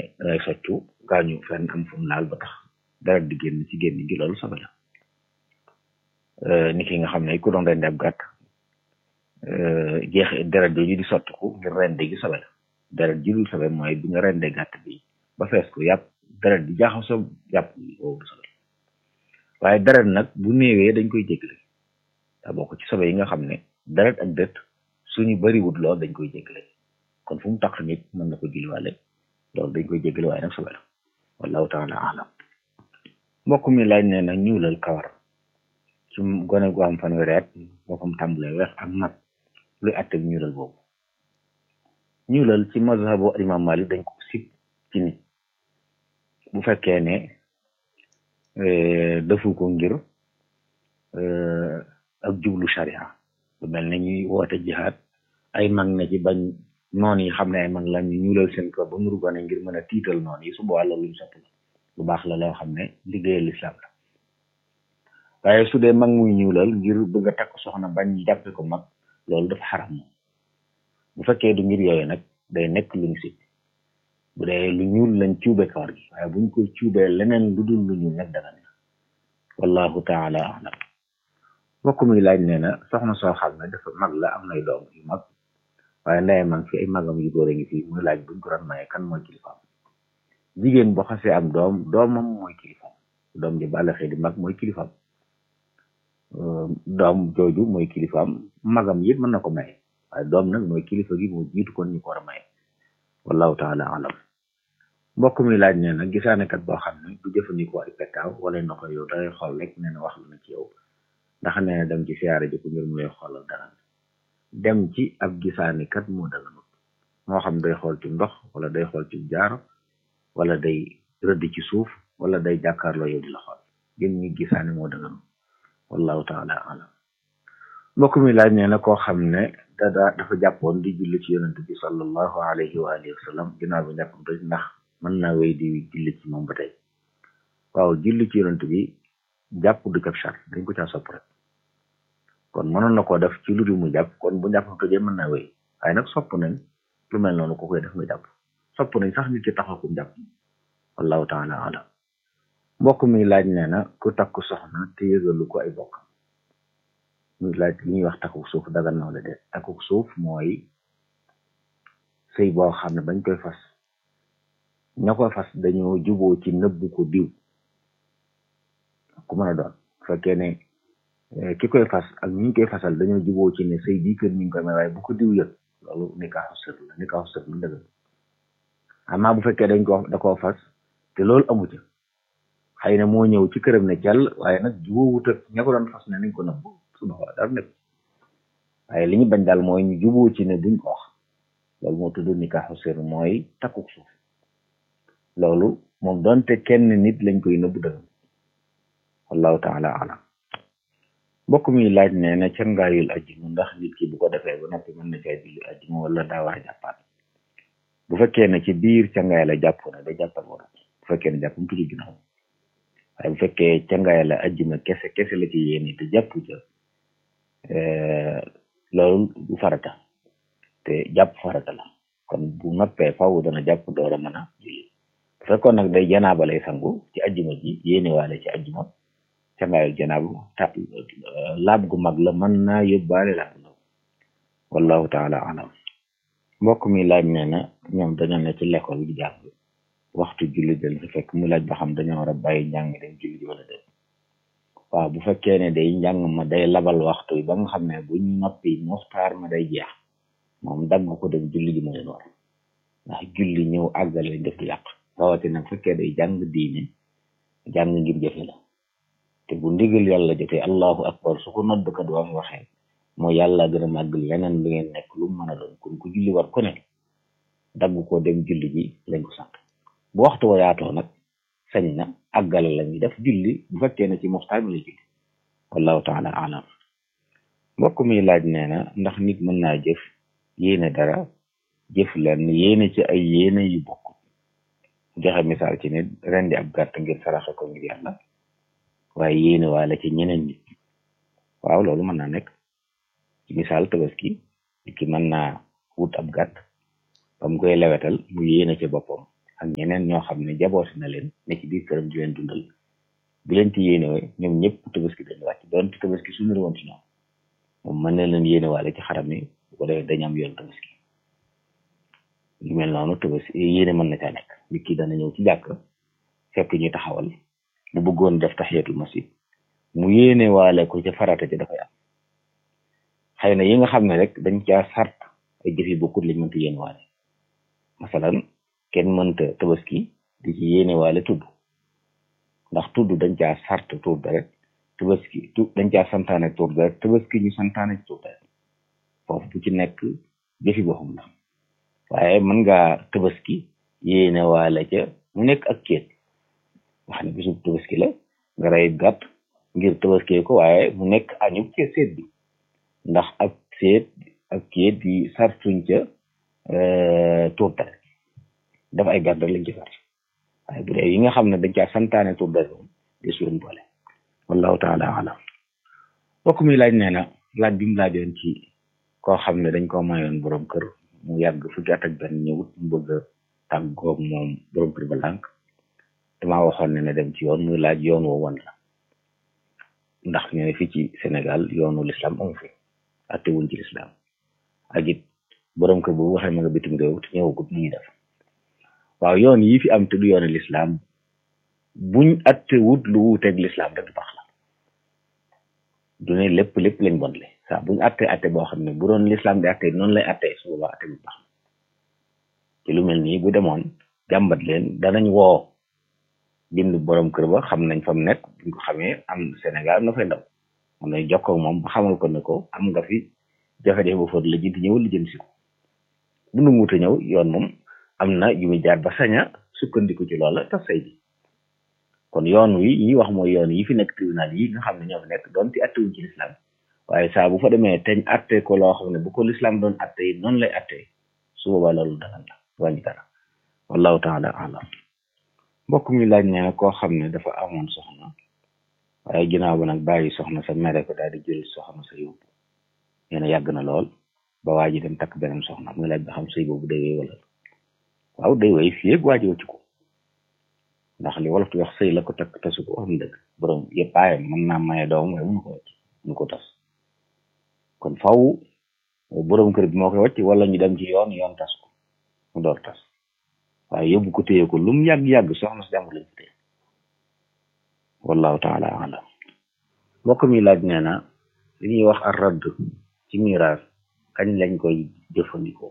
dangay soccu gaañu fenn am fu mu laal ba tax deret di génn ci génn gi loolu sobe la ni ki nga xam ne ku doon rendi ab gàtt jeex deret jooju di sottiku ngir rende gi sobe la deret ji dul sobe mooy bi nga rendee gàtt bi ba fees ko yàpp deret di jaaxasoo yàpp boobu sobe waaye deret nag bu néewee dañ koy jéggale daa bokk ci sobe yi nga xam ne deret ak dët suñu bariwut lool dañ koy jéggale kon fu mu tax nit mën na ko julliwaale loolu dañ koy jéggale waaye nag sobe la wallahu taala alam mbokk mi laaj ne nag ñuulal kawar ci gone gu am fanweeri at moo fam tàmbalee weex ak mag luy àtte bi ñuulal boobu ñuulal ci mazhabu imam Malik dañ ko sib ci nit bu fekkee ne defu ko ngir ak jublu sharia lu mel ne ñuy woote jihaad ay mag ne ci bañ noon yi xam ne ay mag la ñu ñuulal seen ko ba nuru gone ngir mën a tiital noon yi su boobaa loolu luñ sopp la lu baax la loo xam ne liggéeyal lislaam la waaye su dee mag muy ñuulal ngir bëgg a takk soxna bañ jàppe ko mag loolu dafa xaram moom bu fekkee du ngir yooyu nag day nekk luñ si bu dee lu ñuul lañ cuube kawar gi waaye buñ ko cuubee leneen lu dul lu ñuul nag dagan na wallahu taala alam mbokk mi laaj nee na soxna soo xam ne dafa mag la am nay doom yu mag waaye ndey mag fi ay magam yu góor a ngi fii muy laaj buñ ko doon maye kan mooy kilifaam jigéen boo xasee am doom doomam mooy kilifaam doom ji bàllaxee di mag mooy kilifaam doom jooju mooy kilifaam magam yëpp mën na ko maye waaye doom nag mooy kilifa gi moo jiitu kon ñu ko war a maye wallahu taala alam mbokk mi laaj nee na gisaanekat boo xam ne du jëfandikoo ay pettaaw wala na ko yow dangay xool rek nee na wax lu na ci yow ndax nee na dem ci siyaare ji ko ngir mu lay xoolal dara dem ci ab gisaanekat moo daganut moo xam day xool ci ndox wala day xool ci jaaro wala day rëdd ci suuf wala day jàkkaarloo yow di la xool jëm ñi gisaane moo daganut wallahu taala alam mbokk mi laaj nee na koo xam ne dada dafa jàppoon di julli ci yonent bi sallallahu alayhi wa alihi wa sallam ginnaaw bi njàppam toj ndax mën naa wéy di julli ci moom ba tey waaw julli ci yonent bi jàpp du kab char dañ ko caa sopp rek kon mënoon na koo def ci lu dul mu jàpp kon bu njàppam tojee mën naa wéy waaye nag sopp nañ lu mel noonu ko koy def nga jàpp sopp nañ sax nit ki taxaw ku jàpp wallahu taala alam mbokk mi laaj nee na ku takk soxna te yëgalu ko ay bokk muy laaj li ñuy wax takku suuf dagan na wala déet takku suuf mooy sëy boo xam ne bañ koy fas ña koy fas dañoo juboo ci nëbbu ko diw ku mën a doon fekkee ne ki koy fas ak ñi koy fasal dañoo juboo ci ne sëy bii kër ñu ngi koy may waaye bu ko diw yëg loolu nikaaxu sër la nikaaxu sër la dëgg amaa bu fekkee dañ ko da koo fas te loolu amu ca xëy na moo ñëw ci këram ne jàll waaye nag juboo wut ak ña ko doon fas ne nañ ko nëbbu suba waa dara nekk waaye li ñu bañ daal mooy ñu juboo ci ne buñ ko wax loolu moo tudd nikaaxu sër mooy takku suuf loolu moom donte kenn nit lañ koy nëbbu dëgg wallahu taala alam mbokk mi laaj nee na cangaayul ajjuma ndax nit ki bu ko defee ba noppi mën na caa julli ajjuma wala daa war a jàppaat bu fekkee ne ci biir cangaay la jàpp na da jàppat war bu fekkee ne jàppam tudd ginnaaw waaye bu fekkee cangaay la ajjuma kese kese la ci yéene te jàpp ca loolu du farata te jàpp farata la kon bu noppee faw dana jàpp door a mën a julli bu fekkoon nag day janaaba lay sangu ci ajjuma ji yéene waale ci ajjuma cangaayul janaabu ta laab gu mag la mën naa yóbbaale laab gu ndaw wallahu taala alam mbokk mi laaj nee na ñoom dañoo ne ci l'école di jàng waxtu julli dañ fi fekk mu laaj ba xam dañoo war a bàyyi njàng dem julli ji wala déet waaw bu fekkee ne day njàng ma day labal waxtu yi ba nga xam ne bu ñu noppi muxtaar ma day jeex moom dagg ko dem julli ji mu leen war ndax julli ñëw àggale lañ def du yàq rawatina bu fekkee day jàng diine jàng ngir jëfe la te bu ndigal yàlla jotee allahu akbar su ko noddkat waa waxee moo yàlla gën a màgg leneen lu ngeen nekk lu mu mën a doon kon ku julli war ku ne dagg ko dem julli ji lañ ko sant bu waxtu wa yaatoo nag sañ na àggale la ñuy def julli bu fekkee ne ci muxtaar mi la julli wallahu taala alam mbokk mi laaj nee na ndax nit mën naa jëf yéene dara jëf lenn yéene ci ay yéene yu bokk joxe misaal ci nit rendi ab gàtt ngir saraxe ko ngir yàlla waaye yéene waale ci ñeneen nit waaw loolu mën naa nekk ci misaal tabaski ki mën naa wut ab gàtt ba mu koy lewetal mu yéene ci boppam ak ñeneen ñoo xam ne jabooti na leen ne ci biir këram di leen dundal bu leen ci yéenewee ñoom ñëpp tabaski dañu wàcc doon ci tabaski suñu woon ci ñoom moom mën na leen yéenewaale ci xaram yi bu ko defee dañu am yoon tabaski yu mel noonu tabaski yéene mën na caa nekk nit ki dana ñëw ci jàkk fekk ñu taxawal mu bëggoon def tahiyatul masjid mu yéenewaale ko ca farata ci dafay am xëy na yi nga xam ne rek dañ caa sart ay jëf yi bokkut lañ mënta yéenewaale masalan kenn mënta tabaski di ci yéenewaale tudd ndax tudd dañ caa sart tuur deret tabaski tu dañ caa santaane tuur deret tabaski ñu santaane ci tuur deret foofu bu ci nekk jëfi boppam la waaye mën ngaa tabaski yéene waale ca mu nekk ak kéet wax ne bisub tabaski la nga rey gàtt ngir tabaskee ko waaye mu nekk añu ca seet bi ndax ak seet ak kéet yi sartuñ ca tuur deret dafa ay gàtt rek lañ ci sart waaye bu dee yi nga xam ne dañ caa santaane tuur deret moom des leen boole wallahu taala alam mbokk mi laaj nee na laaj bi mu laajoon ci koo xam ne dañ koo mayoon borom kër mu yàgg fukki at ak benn ñëwut mu bëgg a tàggoog moom borom kër ba lànk damaa waxoon ne na dem ci yoon muy laaj yoon woo wan la ndax ñu ne fii ci Sénégal yoonu lislaam amu fi atte wuñ ci lislaam ak it borom kër boobu waxee ma nga bitim réew te ñëwagut ni ñuy def waaw yoon yi fi am te du yoonu lislaam buñ atte wut lu wuuteeg lislaam rek baax la du ne lépp lépp lañ bon le saa buñ atte atte boo xam ne bu doon lislaam di atte noonu lay atte su boobaa atte bu baax ci lu mel nii bu demoon jàmbat leen danañ woo bind borom kër ba xam nañ fa mu nekk buñ ko xamee am Sénégal am na fay ndaw am nañ jokkoo moom ba xamal ko ne ko am nga fi jafe-jafe ba foot la jënti ñëw li jën si ko bu nu wuute ñëw yoon moom am na yu muy jaar ba saña sukkandiku ci loola tas say bi kon yoon wi ñi wax mooy yoon yi fi nekk tribunal yi nga xam ne ñoo fi nekk doon ci attewuñ ci lislaam waaye saa bu fa demee teñ atte ko loo xam ne bu ko lislaam doon atte yi noonu lay atte su boobaa loolu dagan la wàññi dara wallahu taala alam mbokk mi laaj ne koo xam ne dafa amoon soxna waaye ginnaaw ba nag bàyyi soxna sa mere ko daal di jël soxna sa yóbbu nee na yàgg na lool ba waa ji dem takk beneen soxna muy laaj ba xam sëy boobu day wéy wala waaw day wéy fii ak waa ji wacc ko ndax li wolof di wax sëy la ko takk tasu ko wax dëgg borom yëpp aayam mën naa maye doom waaye mënu ko wacc mënu ko tas kon faw borom kër bi moo koy wacc wala ñu dem ci yoon yoon tas ko mu door tas waaye yóbbu ko téye ko lu mu yàgg-yàgg soxna si jàmbur lañ ko téye wallahu taala alam mbokk mi laaj nee na li ñuy wax ar radd ci miraas kañ lañ koy jëfandikoo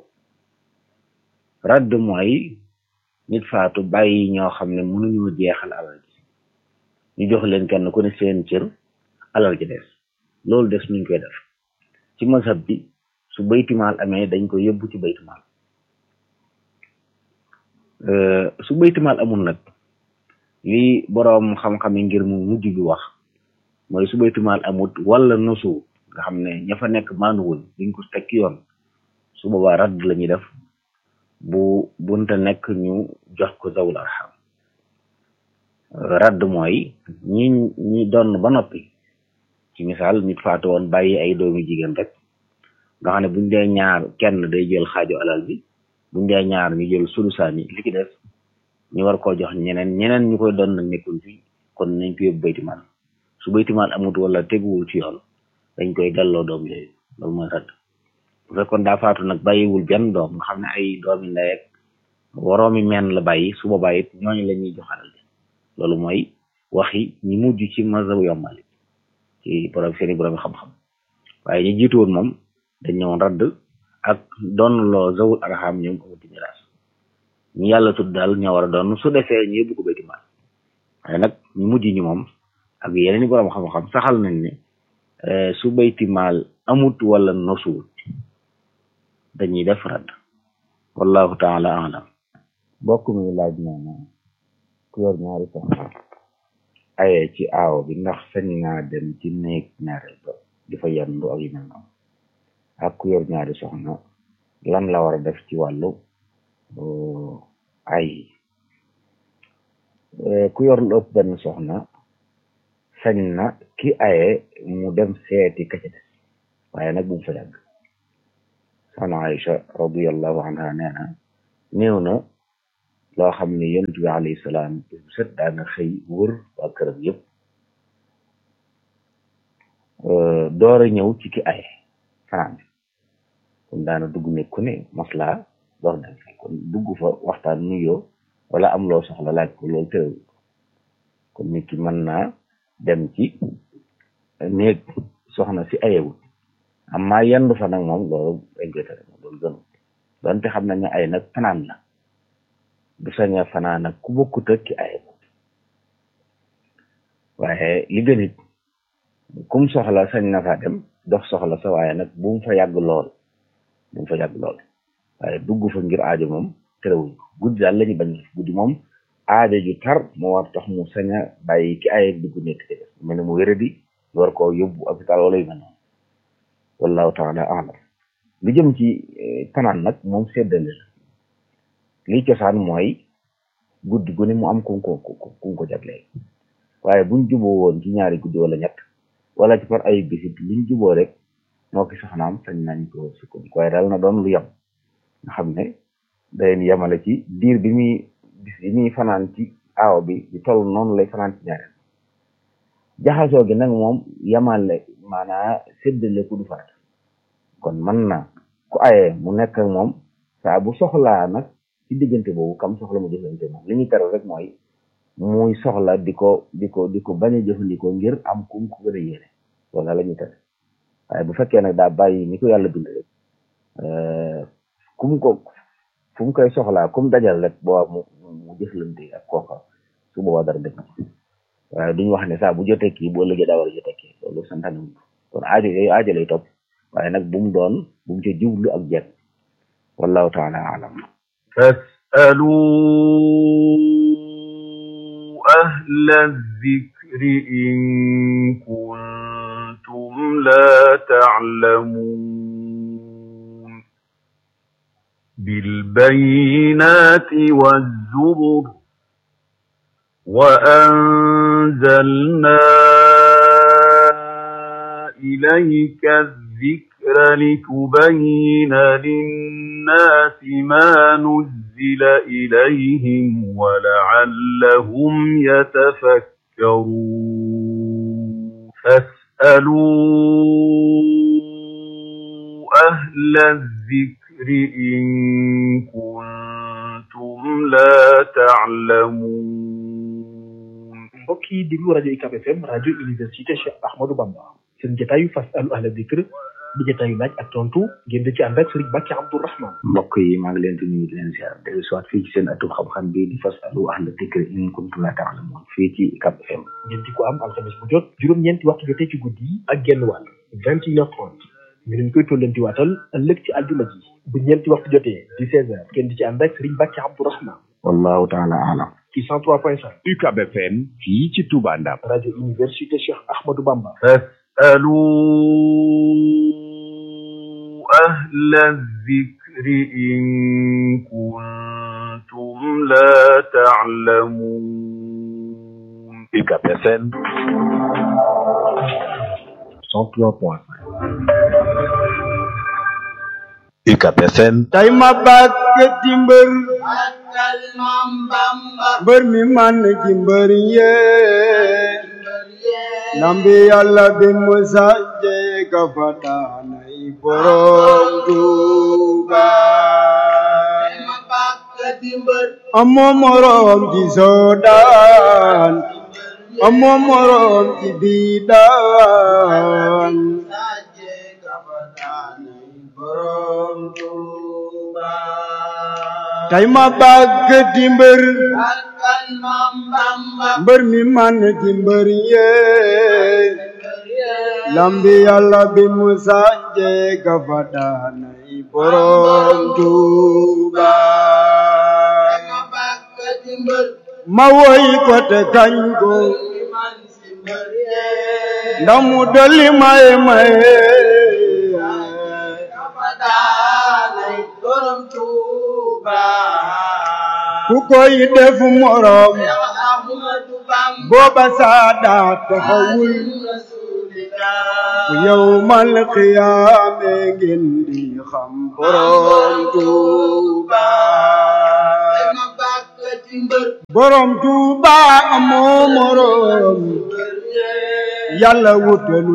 radd mooy nit faatu bàyyi ñoo xam ne mënuñoo jeexal alal ji ñu jox leen kenn ku ne seen cër alal ji des loolu des nuñ koy def ci mazhab bi su baytimaal amee dañ ko yóbbu ci baytimaal su baytimaal amul nag li boroom xam-xam yi ngir mu mujj bi wax mooy su baytimaal amut wala nosu nga xam ne ña fa nekk maanuwuñ duñ ko teg yoon su boobaa radd la ñuy def bu bunta nekk ñu jox ko zawul arham radd mooy ñi ñi doon ba noppi ci misaal nit faatu woon bàyyi ay doomi jigéen rek nga xam ne buñ dee ñaar kenn day jël xaaju alal bi buñ dee ñaar ñu jël sulusaani li ki des ñu war koo jox ñeneen ñeneen ñu koy doon nag nekkul fi kon nañ ko yóbbu baytimaal su baytimaal amut wala teguwul ci yoon dañ koy delloo doom yooyu loolu mooy radd bu fekkoon daa faatu nag bàyyiwul benn doom nga xam ne ay doomi ndey ak woroomi meen la bàyyi su boobaa it ñooñu la ñuy jox alal loolu mooy waxi ñi mujj ci mazhabu yombali ci borom seeni borom xam-xam waaye ñu jiitu woon moom dañ ñëwoon radd ak doon loo zawul arham ñoom amuti miraas ñu yàlla tudd daal ñoo war a doon su defee ñu yóbbu ko bayti maal waaye nag ñu mujj ñi moom ak yeneen i borom xam-xam saxal nañ ne su bayti maal amut wala nosuwut dañuy def radd wallahu taala alam bokk mi laaj nee na ku yor ñaari soxna aye ci aaw bi ndax sañ naa dem ci néeg ñaareel ba di fa yendu ak yu mel noonu ak ku yor ñaari soxna lan la war a def ci wàllu ay ku yor lu ëpp benn soxna sañ na ki aye mu dem seeti ka ca des waaye nag bu mu fa yàgg soxna Aïcha radiyallahu anha nee na néew na loo xam ne yonent bi alayhi salaam bis bu set daana xëy wër waa këram yëpp door a ñëw ci ki ay fanaan kon daana dugg ne ku ne maslaa door dem fi kon dugg fa waxtaan nuyoo wala am loo soxla laaj ko loolu tërawul kon nit ki mën naa dem ci néeg soxna si ayewut amma yendu fa nag moom loolu dañ koy tere moom loolu gënu donte xam nañ ne ay nag fanaan la du sañ a fanaan nag ku bokkut ak ki aye waaye li gën it kum soxla sañ na fa dem dox soxla sa waaye nag bu mu fa yàgg lool bu mu fa yàgg lool waaye dugg fa ngir aajo moom terewuñ ko guddi daal la ñu bañ guddi moom aajo ju tar moo war tax mu sañ a bàyyi ki aye dugg nekk ci def mel ne mu wéradi war koo yóbbu hôpital wala yu mel noonu wallahu taala alam lu jëm ci fanaan nag moom seddale la lii cosaan mooy guddi gu ne mu am ku ko ku ko jagleel waaye buñ juboo woon ci ñaari guddi wala ñett wala ci par ay bisit liñ juboo rek moo ki soxnaam sañ nañ ko sukkandiku waaye daal na doon lu yem nga xam ne day yemale ci diir bi muy bis bi muy fanaan ci aaw bi di toll noonu lay fanaan ci ñaareel jaxasoo gi nag moom yemale maanaa séddale ku du faat kon mën na ku ayee mu nekk ak moom saa bu soxlaa nag ci diggante boobu kam soxla mu jëfandikoo moom li ñu tere rek mooy muy soxla di ko di ko di ko bañ a jëfandikoo ngir am kum ko gën a yéene wala la ñuy tere waaye bu fekkee nag daa bàyyi ni ko yàlla bind rek kum ko fu mu koy soxlaa kum dajal rek boo mu mu jëflante ak kooka su boobaa dara def na waaye duñu wax ne saa bu jotee kii bu ëllëgee daa war a jotee kii loolu santaane wuñ ko kon aajo yooyu aajo lay topp waaye nag bu mu doon bu mu ca jublu ak jekk wallahu taala alam فاسألوا أهل الذكر إن كنتم لا تعلمون بالبينات والزبر وأنزلنا إليك الذكر لتبين للناس ما نزل إليهم ولعلهم يتفكرون فاسألوا أهل الذكر إن كنتم لا تعلمون mbokk yi déglu rajo UCAB FM rajo université Cheikh Ahmadou Bamba seen jotaayu fasalu ahla dikr di jotaayu laaj ak tontu ngeen di ci ànd ak Serigne Bakki Abdourahman mbokk yi maa ngi leen di nuyu di leen ziar dellu soit fii ci seen atum xam-xam bi di fasalu ahla dikr in kuntum la ta'lamun fii ci UCAB FM ngeen di ko am alxames bu jot juróom-ñeenti waxtu jotee ci guddi yi ak genn wàll vingt et une heure trente ñu leen koy tollanti waatal ëllëg ci aljuma ji bu ñeenti waxtu jotee di seize heures ngeen di ci ànd ak Serigne Bakki Abdourahman wallahu taala alam ci cent trois point cinq UCAB FM fii ci Touba Ndam rajo université Cheikh Ahmadou Bamba فاسألوا أهل الذكر إن كنتم لا تعلمون UCAB FM cent trois point cinq UCAB FM tey ma bàkkati mbër mbër mi man ci mbër yee lambi yàlla bi mu sàjje ka fataanay borom Tuuba amoo morom ci soodaan amoo morom ci biidaan tey ma bàkkati mbër mbër mi man ci mbër yee lambi yàlla bi mu sànje ka fa daanay borom Tuuba ma woy ko te kañ ko ndax mu dolli maye maye ku koy def morom booba saada taxawul bu yawmal qiyaame ngeen di xam borom Tuuba borom Tuuba amoo moroom yàlla wutalu